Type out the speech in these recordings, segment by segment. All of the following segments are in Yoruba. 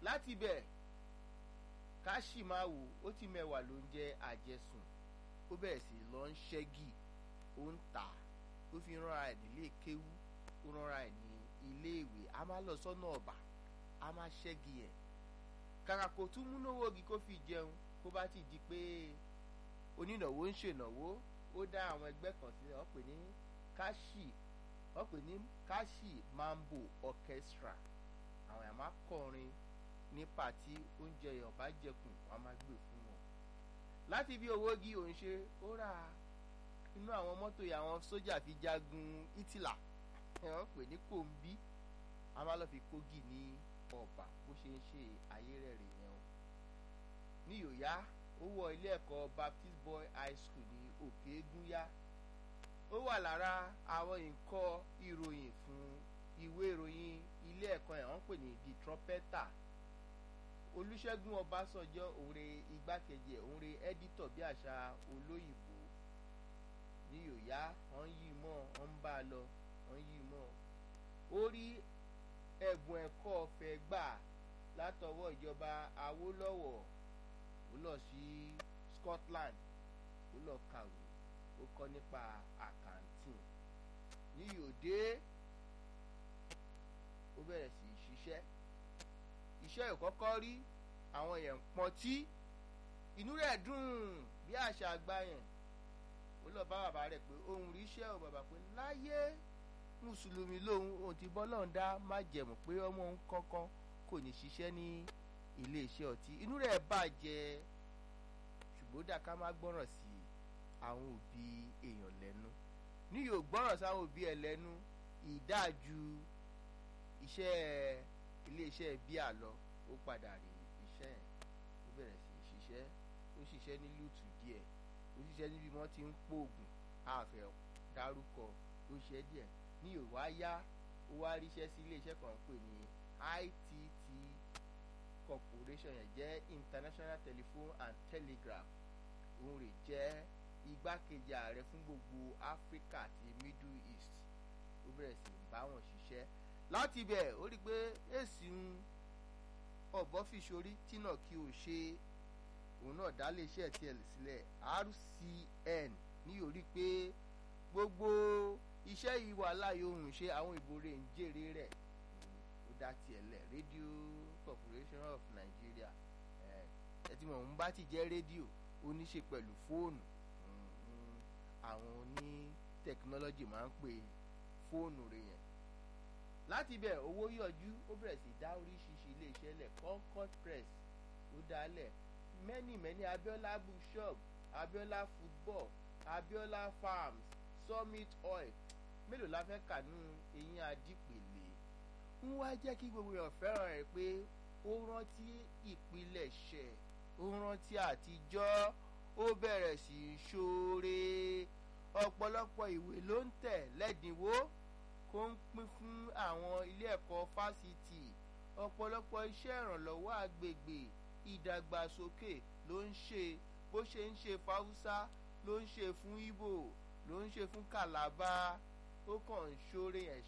láti bẹ̀ ká sì máa wò ó ti mẹ́wàá ló ń jẹ́ àjẹsùn ó bẹ̀rẹ̀ sí lọ ń ṣẹ́gi ó ń tà ó fi ránra ẹ̀ nílé kéwú ó ránra ẹ̀ ní ilé ìwé a máa lọ sọ́nà ọ̀bà a máa ṣẹ́gi ẹ̀ kàkà kò tún múnówó ogi kó fi jẹun kó bá ti di pé onínáwó ń ṣènáwó ó dá àwọn ẹgbẹ́ kan sílẹ̀ wọ́n pè ní káṣì wọ́n pè ní káṣì mambo orchestra àwọn yàrá máa kọrin ní pàtí oúnjẹ yorùbá jẹkùn wọn máa gbé fún wọn láti bí owó gi òun ṣe ó rà inú àwọn mọ́tò yìí àwọn sójà fi jagun ìtìlá wọ́n pè ní kòǹbí a máa lọ fi kógì ní ọ̀bà bó ṣe ń ṣe ayé rẹ̀ rè yẹn o ní yòóyá ó wọ ilé ẹ̀kọ́ Baptist Boy High School ní òkè egúnyá ó wà lára àwọn nǹkan ìròyìn fún ìwé ìròyìn ilé ẹ̀kọ́ ẹ̀ wọ́n pè ní the trumpeter olùṣègùn ọbásanjọ́ òǹre igbákejì ẹ̀ òǹre ẹ́dítọ̀ bí àṣà olóyìnbó ní yòóyá wọ́n yí mọ́ wọ́n ń bá a lọ wọ́n yí mọ́ ó rí ẹ̀bùn ẹ̀kọ́ ọ̀fẹ́ gbà látọwọ́ ìjọba awólọ́wọ̀ ó lọ sí Scotland ó lọ kàwé ó kọ́ nípa àkàǹtì ní yòdé ó bẹ̀rẹ̀ sí í ṣiṣẹ́ iṣẹ́ ìkọ́kọ́ rí àwọn èèyàn pọntí inú rẹ̀ dùn bí àṣà àgbà yẹn ó lọ bá bàbá rẹ̀ pé òun rí iṣẹ́ ò bàbá pé láyé mùsùlùmí lòun òun ti bọ́ lọ́n dá má jẹ̀mú pé ọmọ òun kankan kò ní ṣiṣẹ́ ní iléeṣẹ́ ọtí inú rẹ̀ bàjẹ́ ṣùgbọ́n dà ká má gbọ́ràn sí àwọn òbí èèyàn lẹ́nu ní yóò gbọ́ràn sáwọn òbí ẹ̀ lẹ́nu ìdájú iṣẹ́ iléeṣẹ́ bíà lọ ó padà rí iṣẹ́ ẹ̀ ó bẹ̀rẹ̀ sí í ṣiṣẹ́ ó ṣiṣẹ́ ní lùtù díẹ̀ ó ṣiṣẹ́ níbi wọ́n ti ń pòògùn àfẹ́ dárúkọ ó ṣe díẹ̀ ní òwá yá ó wá ríṣẹ́ sí iléeṣẹ́ kan pè ní ITT corporation yẹn jẹ́ International Telephone and Telegraph òun rè jẹ́ igbákejì ààrẹ fún gbogbo Africa àti Middle East ó bẹ̀rẹ̀ sí í bá wọn ṣiṣẹ́ láti bẹ̀ ó rí i pé èsì ń ọ̀bọ fìṣorí tínà kí o ṣe òun náà dá léṣẹ́ tiẹ̀ sílẹ̀ RCN ní orí pé gbogbo iṣẹ́ yìí wà láàyè ohun ṣe àwọn ìbò rẹ̀ ń jèrè rẹ̀ ó dá tiẹ̀ lẹ̀ Radio Corporation of Nigeria ẹ ti mọ̀ ń bá ti jẹ́ rédíò ó ní ṣe pẹ̀lú fóònù àwọn oní tẹkinọ́lọ́jì máa ń pè fóònù rẹ̀ yẹn láti bẹ̀ owó yọjú ó bẹ̀rẹ̀ sí dá oríṣiríṣi iléeṣẹ́ lẹ̀ Concord Press ó dálẹ̀ many many Abiola bookshop Abiola football Abiola farms Summit oil mélòó la fẹ́ kà nú eyín adípèlé ń wá jẹ́ kí gbogbo èèyàn fẹ́ràn rẹ̀ pé ó rántí ìpilẹ̀ṣẹ̀ ó rántí àtijọ́ ó bẹ̀rẹ̀ sí í ṣoore ọ̀pọ̀lọpọ̀ ìwé ló ń tẹ̀ lẹ́dínwó kó ń pín fún àwọn ilé ẹ̀kọ́ fásitì ọ̀pọ̀lọpọ̀ iṣẹ́ ìrànlọ́wọ́ àgbègbè ìdàgbàsókè ló ń ṣe bó ṣe ń ṣe fáwúsá ló ń ṣe fún Ìgbò ló ń ṣe fún Kàlábá ó kàn ń ṣoore ẹ̀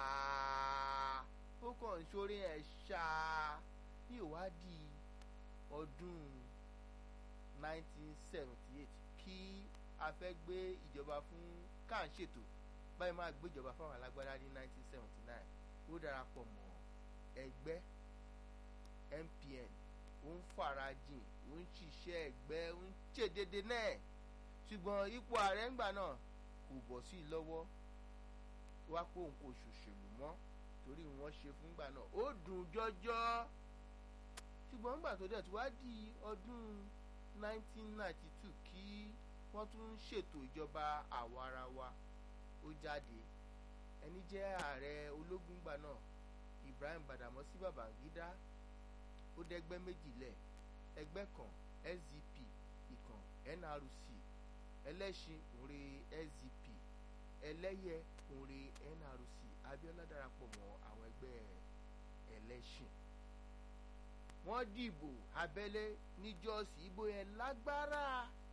ṣáá ó kàn ń ṣoore ẹ̀ ṣáá ní ìwádìí ọdún 1978 kí a fẹ́ gbé ìjọba fún káà ń ṣètò báyìí máa gbéjọba fáwọn alágbádá ní 1979 ó darapọ̀ mọ́ ẹgbẹ́ MPN ó ń farajìn ó ń ṣiṣẹ́ ẹgbẹ́ ó ń ṣe dédé náà ṣùgbọ́n ipò ààrẹ ńgbà náà kò bọ̀ sí i lọ́wọ́ wá pé òun kò ṣòṣèlú mọ́ torí wọ́n ṣe fúngbà náà ó dùn jọjọ́ ṣùgbọ́n ńgbà tó dẹ̀ tó wá di ọdún 1992 kí wọ́n tún ṣètò ìjọba àwarawa ó jáde ẹni jẹ́ ààrẹ ológun gbà náà Ibrahim Badamasi Babangida ó dẹ́gbẹ́ méjìlẹ̀ ẹgbẹ́ kan SDP ìkan NRC ẹlẹ́ṣin òǹre SDP ẹlẹ́yẹ òǹre NRC Abiola darapọ̀ mọ́ àwọn ẹgbẹ́ ẹlẹ́ṣin wọ́n dìbò abẹ́lé ní jọ́ọ̀sì ìbò yẹn lágbára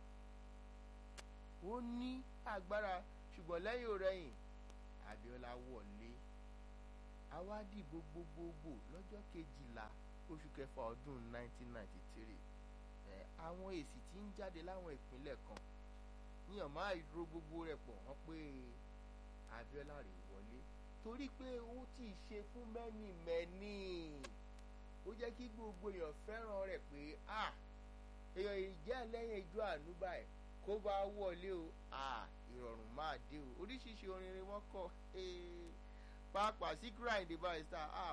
ó ní agbára ṣùgbọ́n lẹ́yìn òrẹ́yìn Abiola wọlé àwa dìbò gbogbogbò lọ́jọ́ kejìlá oṣù kẹfà ọdún 1993 ẹ àwọn èsì tí ń jáde láwọn ìpínlẹ̀ kan níyàn máa ro gbogbo rẹ̀ pọ̀ wọ́n pé Abíọ́lá rè wọlé torí pé ó ti ṣe fún mẹ́nì mẹ́nì ó jẹ́ kí gbogbo èèyàn fẹ́ràn rẹ̀ pé ah èèyàn ìjẹ́ lẹ́yìn ijó àánú báyìí kó bá wọlé o ah ìrọ̀rùn máa dé o oríṣiríṣi orin ni wọ́n kọ pàápàá Síkírù Àyìndé Barrister ah